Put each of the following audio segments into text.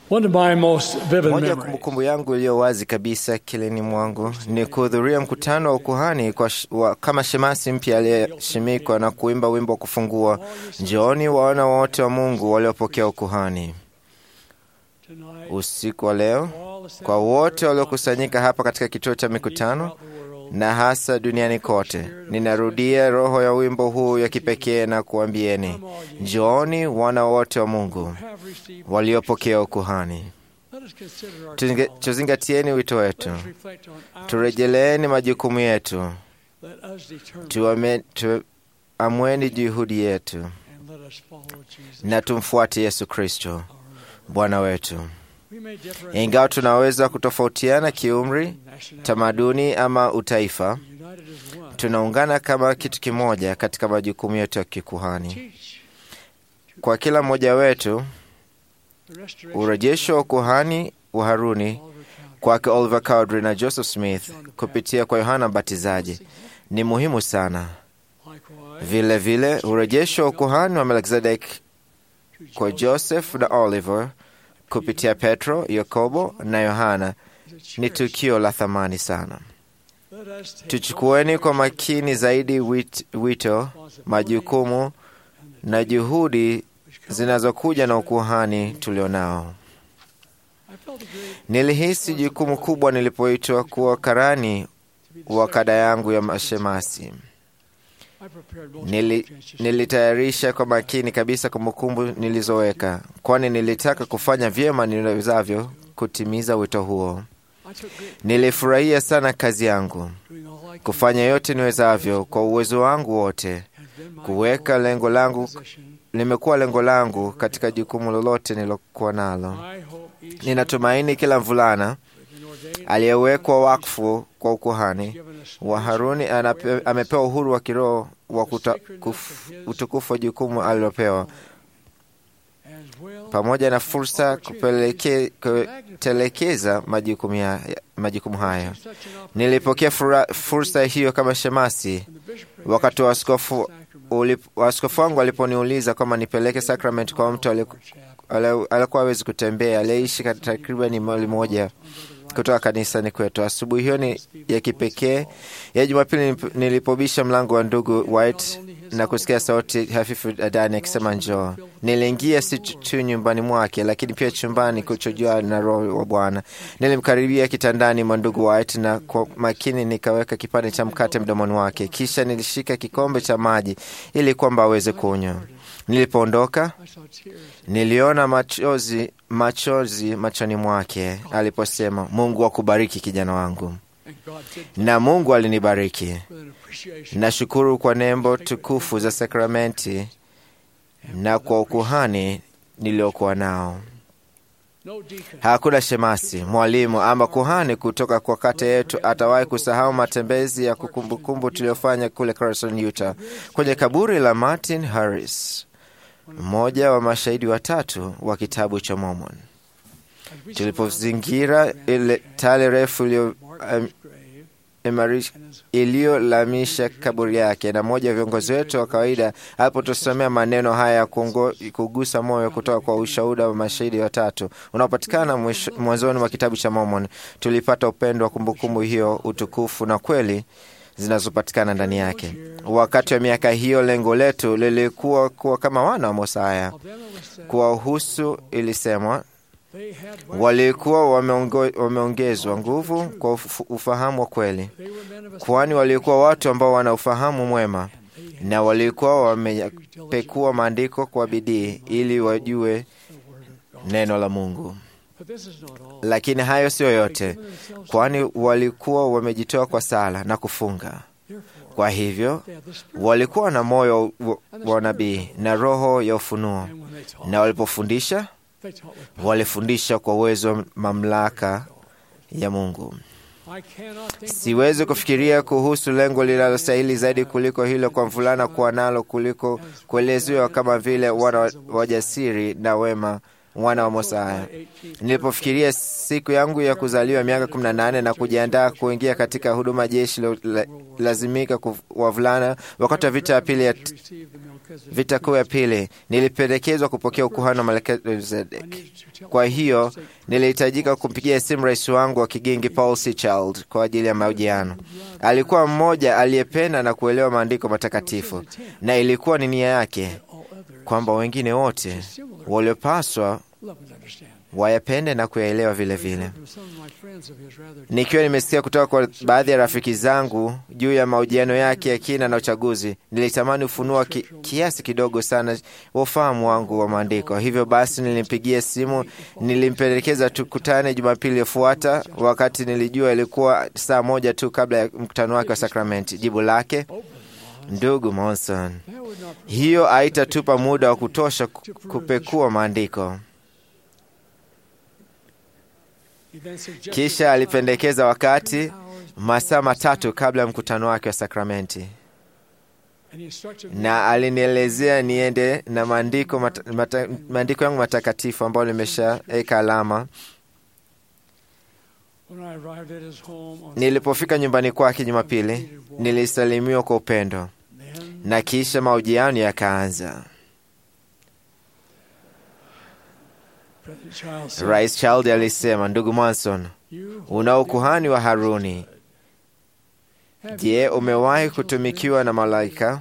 One of my most vivid Moja ya memories kumbukumbu yangu iliyo wazi kabisa kilini mwangu ni kuhudhuria mkutano wa ukuhani kwa sh, wa, kama shemasi mpya aliyeshimikwa na kuimba wimbo wa kufungua, njooni waona wote wa Mungu waliopokea ukuhani. tonight. Usiku wa leo, all the kwa wote waliokusanyika hapa katika kituo cha mikutano throughout the world, na hasa duniani kote, ninarudia roho ya wimbo huu ya kipekee na kuambieni, njooni wana wote wa Mungu have received. waliopokea ukuhani. Let us consider our Tuzinge- calling. Tuzingatieni wito wetu, Let us reflect on our turejeleeni majukumu yetu, Let us determine tuame- tuamweni juhudi yetu and let us follow Jesus. na tumfuate Yesu Kristo Bwana wetu. We may differ Ingawa tunaweza kutofautiana kiumri, nationality, tamaduni ama utaifa, united as one. tunaungana kama kitu kimoja katika majukumu yetu ya kikuhani. Teach Kwa kila mmoja wetu, the restoration urejesho wa ukuhani wa Haruni of Oliver Cowdery. kwake Oliver Cowdery na Joseph Smith kupitia kwa Yohana Mbatizaji ni muhimu sana. Likewise, Vile vile urejesho wa ukuhani wa Melkizedek to kwa Joseph Joseph na Oliver kupitia Petro, Yakobo na Yohana is a ni church. tukio la thamani sana. Let us take Tuchukueni kwa makini zaidi wit- wito, responsibility majukumu na juhudi which come- zinazokuja na ukuhani tulionao. I felt a great Nilihisi jukumu kubwa nilipoitwa kuwa karani to be the wa kada secretary yangu ya of the mashemasi. I prepared most Nili, of the nilitayarisha kwa makini kabisa kumbukumbu nilizoweka, kwani nilitaka kufanya vyema niwezavyo kutimiza wito huo. I took great Nilifurahia sana kazi yangu, doing all I could kufanya yote niwezavyo kwa uwezo wangu wote. has been my Kuweka goal lengo langu position. limekuwa lengo langu katika jukumu lolote nilokuwa nalo. I hope each Ninatumaini kila mvulana has been ordained aliyewekwa wakfu kwa ukuhani given us wa Haruni anape, amepewa uhuru wa kiroho wa kuta, kuf, utukufu wa jukumu alilopewa as well pamoja na fursa kupeleke, kutelekeza majukumu, ya, majukumu hayo. such an opportunity Nilipokea fura, fursa hiyo kama shemasi when the bishop wakati wa askofu sacrament ulip- askofu wangu aliponiuliza kama nipeleke sakramenti kwa mtu aliku- ale- alikuwa hawezi kutembea, aliyeishi kat- takriban mali moja kutoka kanisani kwetu. Asubuhi hiyo ni ya kipekee ya Jumapili nilip- nilipobisha mlango wa ndugu White na kusikia sauti hafifu ndani akisema njoo. Niliingia si tu tu nyumbani mwake, lakini pia chumbani kuchojua na Roho wa Bwana. Nilimkaribia kitandani mwa ndugu White na kwa makini nikaweka kipande cha mkate mdomoni wake, kisha nilishika kikombe cha maji ili kwamba aweze kunywa. Nilipoondoka I saw tears niliona machozi machozi machoni mwake aliposema, Mungu akubariki kijana wangu, and God did na Mungu alinibariki. with an appreciation Nashukuru kwa nembo tukufu za sakramenti na kwa ukuhani niliokuwa nao. no deacon Hakuna shemasi, mwalimu ama kuhani kutoka kwa kata yetu atawahi kusahau matembezi ya kukumbukumbu tuliyofanya kule Carson, Utah, kwenye kaburi la Martin Harris, mmoja wa mashahidi watatu wa kitabu cha Mormon. as we Tulipozingira ile tale refu iliyo marked um, his grave imarish- and his iliyolamisha kaburi yake, na mmoja wa viongozi wetu wa kawaida alipotusomea maneno haya ya kuongo- kugusa moyo kutoka kwa ushuhuda wa mashahidi watatu unaopatikana mwisho- mwanzoni mwa kitabu cha Mormon, tulipata upendo wa kumbukumbu hiyo, utukufu na kweli zinazopatikana ndani yake. Wakati wa miaka hiyo, lengo letu lilikuwa kuwa kama wana wa Mosaya. of them it was said Kuwahusu ilisemwa they had walikuwa wameongo- wameongezwa nguvu kwa ufu- ufahamu wa kweli, they were men of a kwani walikuwa watu ambao wana ufahamu mwema na walikuwa wamepekua maandiko kwa bidii ili wajue the word of God. neno la Mungu. But this is not all. Lakini hayo siyo yote, Given themselves kwani walikuwa wamejitoa kwa sala na kufunga. therefore Kwa hivyo they had the spirit walikuwa na moyo wa- wa nabii na roho ya ufunuo, and when they taught na walipofundisha they taught with power. walifundisha kwa uwezo wa mamlaka ya Mungu. I cannot think Siwezi kufikiria kuhusu lengo linalostahili zaidi kuliko hilo kwa mvulana kuwa nalo kuliko kuelezewa kama vile wana wajasiri na wema mwana wa Mosaya. Nilipofikiria siku yangu ya kuzaliwa miaka 18 na kujiandaa kuingia katika huduma jeshi la- lazimika ku- wavulana wakati wa vita ya pili ya vita kuu ya pili, nilipendekezwa kupokea ukuhani wa Melkizedek. Kwa hiyo nilihitajika kumpigia simu rais wangu wa kigingi Paul C. Child kwa ajili ya mahojiano. Alikuwa mmoja aliyependa na kuelewa maandiko matakatifu, na ilikuwa ni nia yake kwamba wengine wote waliopaswa wayapende na kuyaelewa vile vile. Nikiwa nimesikia kutoka kwa baadhi ya rafiki zangu juu ya mahojiano yake ya kina na uchaguzi, nilitamani ufunua ki, kiasi kidogo sana wa ufahamu wangu wa maandiko. Hivyo basi nilimpigia simu, nilimpendekeza tukutane Jumapili iliyofuata, wakati nilijua ilikuwa saa moja tu kabla ya mkutano wake wa sakramenti. Jibu lake, ndugu Monson, hiyo haitatupa muda wa kutosha ku- kupekua maandiko. Kisha alipendekeza wakati masaa matatu kabla ya mkutano wake wa sakramenti, na alinielezea niende na maandiko mata, mata, maandiko yangu matakatifu ambayo nimeshaweka alama. Nilipofika nyumbani kwake Jumapili, nilisalimiwa kwa upendo na kisha mahojiano yakaanza. Rais Child alisema, ndugu Manson, una ukuhani wa Haruni. Je, umewahi kutumikiwa na malaika?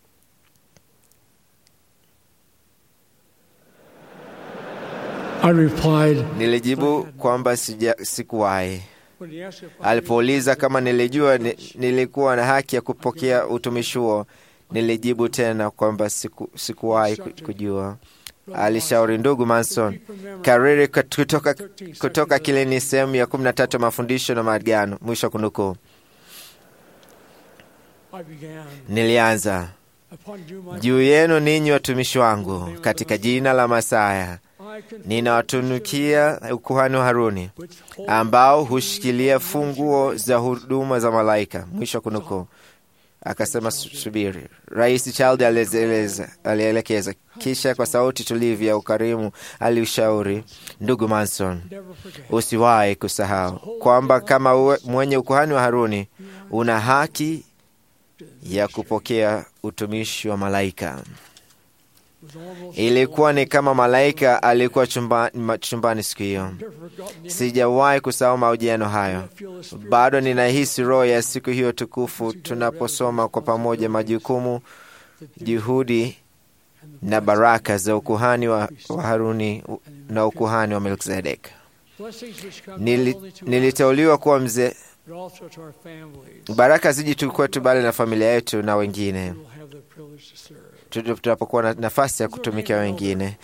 I replied, Nilijibu kwamba sija, sikuwahi. Alipouliza kama nilijua ni, nilikuwa na haki ya kupokea utumishi huo, nilijibu tena kwamba siku, sikuwahi ku- kujua. Alishauri, ndugu Manson, kariri kat- kutoka, kutoka kile ni sehemu ya kumi na tatu ya mafundisho na maagano, mwisho wa kunukuu. I began, Nilianza upon you, my juu yenu ninyi watumishi wangu, katika jina la Masaya I confess ninawatunukia ukuhani wa Haruni which hold ambao hushikilia funguo za huduma za malaika. Mwisho wa kunukuu. Akasema, "Su- subiri. Rais Child alieleza- alielekeza, kisha kwa sauti tulivu ya ukarimu aliushauri, ndugu Manson, never forget. usiwahi kusahau kwamba kama uwe, mwenye ukuhani wa Haruni una haki ya kupokea utumishi wa malaika. It was almost Ilikuwa ni kama malaika alikuwa chumba, ma- chumbani siku hiyo. never forgotten. Sijawahi kusahau mahojiano hayo. I feel the spirit Bado ninahisi roho ya siku hiyo tukufu tunaposoma kwa pamoja majukumu, juhudi na baraka za ukuhani wa, wa Haruni na ukuhani wa Melkizedek. blessings which come Nili, not only to us, niliteuliwa kuwa mzee. but also to our families. Baraka ziji tu kwetu, bali na familia yetu na wengine, We will have the privilege to serve. Tu- tunapokuwa na nafasi ya kutumikia wengine.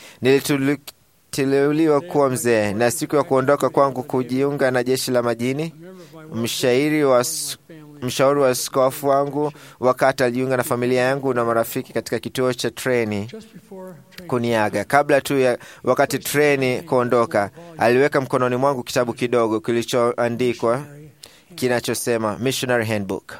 Niliteuliwa kuwa mzee, na siku ya kuondoka kwangu kujiunga na jeshi la majini, A member of my work mshairi wa my s- family mshauri wa askofu wangu wakati alijiunga na familia yangu na marafiki katika kituo cha treni just before training. kuniaga. Kabla tu ya wakati treni kuondoka, aliweka mkononi mwangu kitabu kidogo kilichoandikwa kinachosema Missionary Handbook.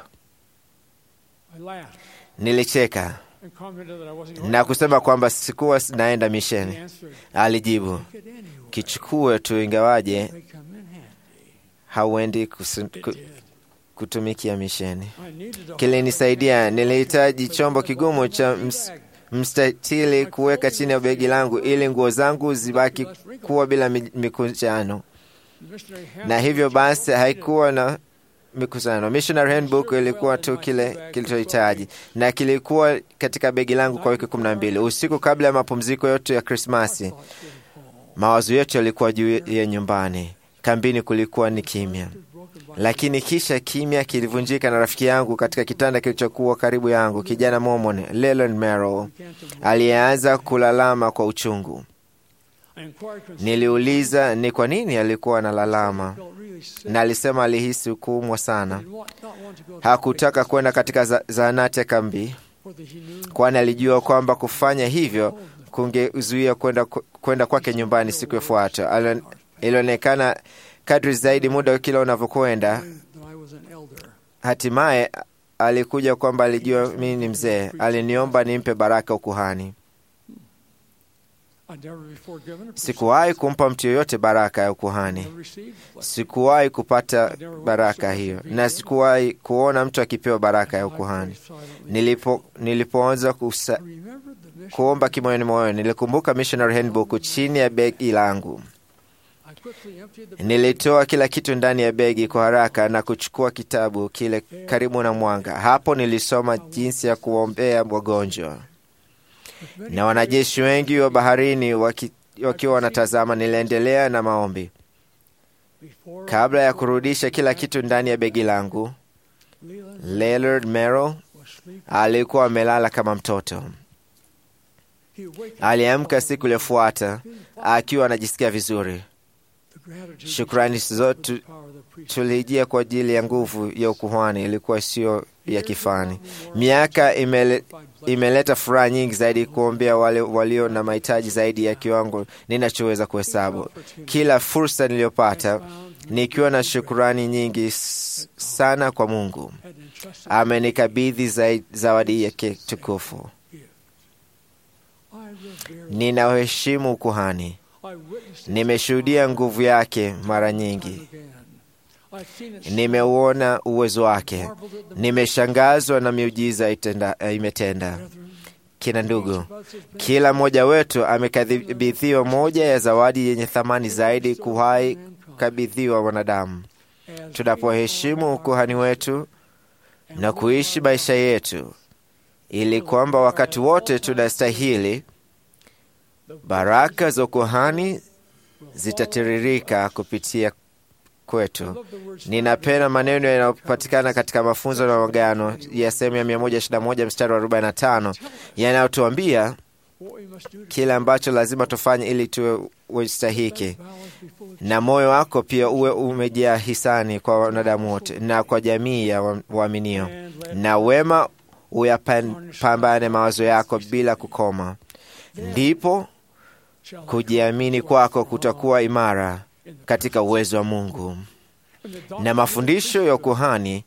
I laughed Nilicheka and commented that I wasn't going na kusema kwamba sikuwa naenda He misheni. answered, Alijibu, "Take it anyway. kichukue tu, ingawaje They come in handy." hauendi kusu- It ku- did. kutumikia misheni. I needed a Kilinisaidia, nilihitaji chombo kigumu cha ms, bag. mstatili kuweka chini ya begi langu ili nguo zangu zibaki kuwa bila mi- mikunjano, Missionary na handbook hivyo was basi all I haikuwa na mikusano. Missionary Handbook ilikuwa tu kile kilichohitaji, na kilikuwa katika begi langu kwa wiki kumi na mbili. Usiku kabla ya mapumziko yote ya Krismasi, needed. Thoughts were home. mawazo yote yalikuwa juu ya nyumbani. Kambini kulikuwa ni kimya, Broken by lakini kisha kimya kilivunjika na rafiki yangu katika kitanda kilichokuwa karibu yangu, kijana Mormon Leland Merrill began to move. aliyeanza kulalama kwa uchungu. I inquired concerning Niliuliza ni kwa nini alikuwa analalama, felt really sick. na alisema alihisi kuumwa sana. Did want- not want to go to Hakutaka kwenda katika za- zahanati ya kambi, for the he knew kwani alijua kwamba kufanya hivyo kungezuia kwenda kwenda kwake nyumbani siku ifuatayo. Alio- Ilionekana kadri zaidi muda kila unavyokwenda, that I was an elder. hatimaye alikuja kwamba alijua mimi ni mzee. Aliniomba nimpe baraka ukuhani. I'd never before given a person Sikuwahi kumpa mtu yoyote baraka ya ukuhani. never received blessing. Sikuwahi kupata baraka hiyo, na sikuwahi kuona mtu akipewa baraka ya I ukuhani. prayed silently. Nilipo nilipoanza kusa, I remembered the mission. kuomba kimoyoni moyoni, nilikumbuka missionary handbook chini ya begi langu. I quickly emptied the Nilitoa kila kitu ndani ya begi kwa haraka na kuchukua kitabu kile karibu na mwanga. Hapo nilisoma jinsi ya kuombea wagonjwa, with many na wanajeshi wengi wa baharini waki, wakiwa wanatazama. Niliendelea na maombi before kabla ya kurudisha kila kitu ndani ya begi langu. Leland Leonard Merrill was sleeping. alikuwa amelala kama mtoto. He awakened Aliamka siku iliyofuata akiwa anajisikia vizuri. the gratitude Shukrani zote power of the priest. tulijia kwa ajili ya nguvu ya ukuhani, ilikuwa sio ya kifani. Miaka imele, imeleta furaha nyingi zaidi kuombea wale walio na mahitaji zaidi ya kiwango ninachoweza kuhesabu. Kila fursa niliyopata nikiwa na shukurani nyingi s- sana kwa Mungu, had entrusted amenikabidhi zai- zawadi yake tukufu. I revere Ninaheshimu ukuhani, I witnessed its nimeshuhudia nguvu yake mara time nyingi, again. I've seen it nimeuona uwezo wake, marveled at the nimeshangazwa na miujiza itenda, eh, imetenda. brethren. Kina ndugu, Each of us has been kila mmoja wetu amekabidhiwa moja ya zawadi yenye thamani zaidi kuwahi kukabidhiwa wanadamu. as Tunapoheshimu ukuhani wetu na kuishi maisha yetu, ili kwamba wakati wote tunastahili, baraka za ukuhani zitatiririka kupitia kwetu. Ninapenda maneno yanayopatikana katika mafunzo na magano ya sehemu ya 121 mstari wa 45 yanayotuambia what we must do to kile ambacho lazima tufanye ili tuwe wastahiki, balance before the na moyo wako pia uwe umejaa hisani kwa wanadamu wote na kwa jamii ya wa- waaminio, and let na wema uyapambane mawazo yako bila kukoma. Ndipo shall kujiamini kwako kutakuwa imara katika uwezo wa Mungu, na mafundisho ya ukuhani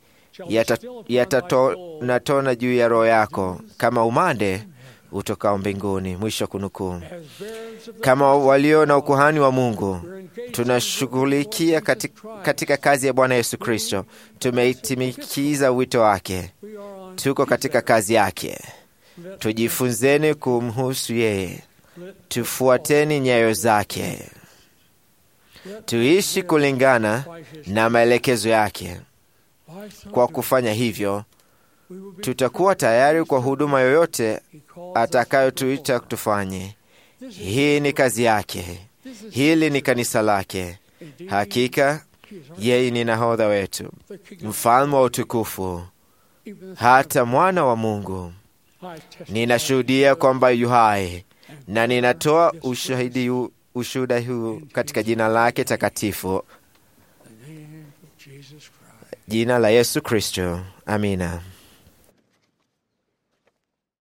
yatatona juu ya roho yako kama umande utokao mbinguni. Mwisho wa kunukuu. Kama walio na ukuhani wa Mungu, tunashughulikia katika, katika kazi ya Bwana Yesu Kristo. Tumeitimikiza wito wake, tuko katika kazi yake. Tujifunzeni kumhusu yeye, tufuateni nyayo zake, tuishi kulingana na maelekezo yake. Kwa kufanya hivyo, tutakuwa tayari kwa huduma yoyote atakayotuita tufanye. Hii ni kazi yake, hili ni kanisa lake. Hakika yeye ni nahodha wetu, mfalme wa utukufu, hata mwana wa Mungu. Ninashuhudia kwamba yu hai na ninatoa ushahidi huu- ushuhuda huu katika jina lake takatifu, jina la Yesu Kristo. Amina.